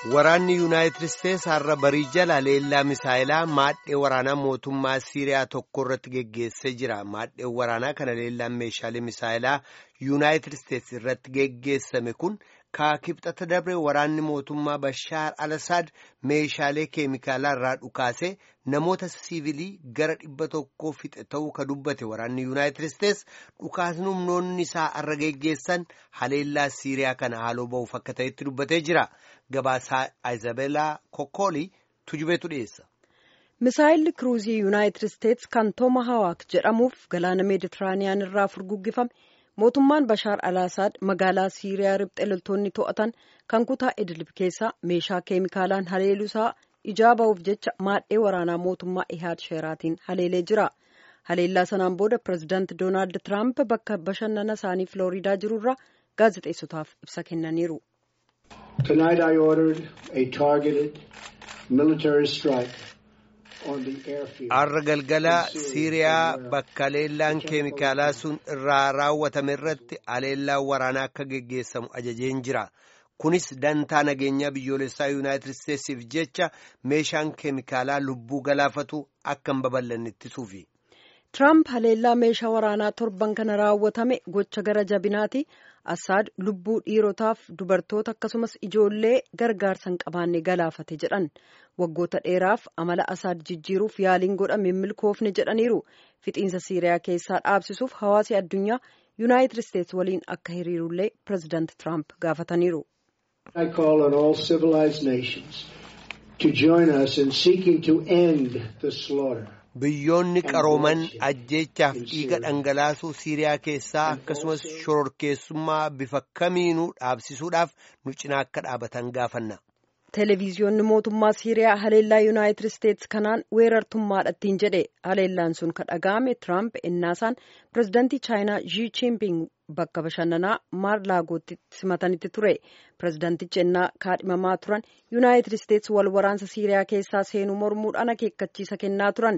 Waraanni Yuunaayitid Isteets har'a barii jala leellaa misaayilaa maadhee waraanaa mootummaa Siiriyaa tokko irratti geggeessee jira. Maadheen waraanaa kana leellaan meeshaalee misaayilaa Yuunaayitid Isteets irratti geggeessame kun kaakibxata dabre waraanni mootummaa Bashaar al-Assad meeshaalee keemikaalaa irraa dhukaasee namoota siivilii gara dhibba tokkoo fixe ta'uu ka dubbate waraanni Yuunaayitid Isteets dhukaasni humnoonni isaa har'a geggeessan haleellaa Siiriyaa kana haaloo ba'uuf akka ta'etti dubbatee jira. Gabaasaa Ayizabelaa Kokkoolii tujubeetu dhiyeessa. Misaayilli kiruuzii Yuunaayitid Isteets kan Tooma Hawaak jedhamuuf galaana Meeditiraaniyaan irraa furguggifame mootummaan Bashaar al-Assad magaalaa Siiriyaa riphxee loltoonni to'atan kan kutaa Idlib keessaa meeshaa keemikaalaan haleeluusaa ijaa ba'uuf jecha maadhee waraanaa mootummaa Ihaad Sheeraatiin haleelee jira. Haleellaa sanaan booda pireezidaanti Doonaald Tiraamp bakka bashannana isaanii Filooriidaa jirurraa gaazexeessotaaf ibsa kennaniiru. Tonight I ordered a targeted military strike on the airfield. Har'a galgala Siiriyaa bakka haleellaan keemikaalaa sun irraa raawwatame irratti haleellaan waraanaa akka geggeessamu ajajeen jira. Kunis dantaa nageenyaa biyyoolessaa Yuunaayitid Isteetsiif jecha meeshaan keemikaalaa lubbuu galaafatu akka hin babal'anne ittisuufi. Tiraamp haleellaa meeshaa waraanaa torban kana raawwatame gocha gara jabinaati. Assaad lubbuu dhiirotaaf dubartoota akkasumas ijoollee gargaarsa hin qabaanne galaafate jedhan waggoota dheeraaf amala Assaad jijjiiruuf yaaliin godhame milkoofne jedhaniiru fixiinsa Siiriyaa keessaa dhaabsisuuf hawaasi addunyaa Yuunaayitid Isteets waliin akka hiriirullee pireezidaanti Tiraamp gaafataniiru. I call on all civilized nations to join us in seeking to end the slaughter. Biyyoonni qarooman ajjeechaaf dhiiga dhangalaasuu Siiriyaa keessaa akkasumas shororkeessummaa bifa kamiinuu dhaabsisuudhaaf nu cinaa akka dhaabatan gaafanna. Televiziyoonni mootummaa Siiriyaa haleellaa Yuunaayitid Isteets kanaan weerartummaadhaan jedhe haleellaan sun ka dhaga'ame Tiraamp innaasaan pireezidaantii Chaayinaa Xi Jinping bakka bashannanaa maarlaagootti simatanitti ture. Pireezidaantichi ennaa kaadhimamaa turan Yuunaayitid Isteets wal waraansa Siiriyaa keessaa seenuu mormuudhaan akeekkachiisa kennaa turan.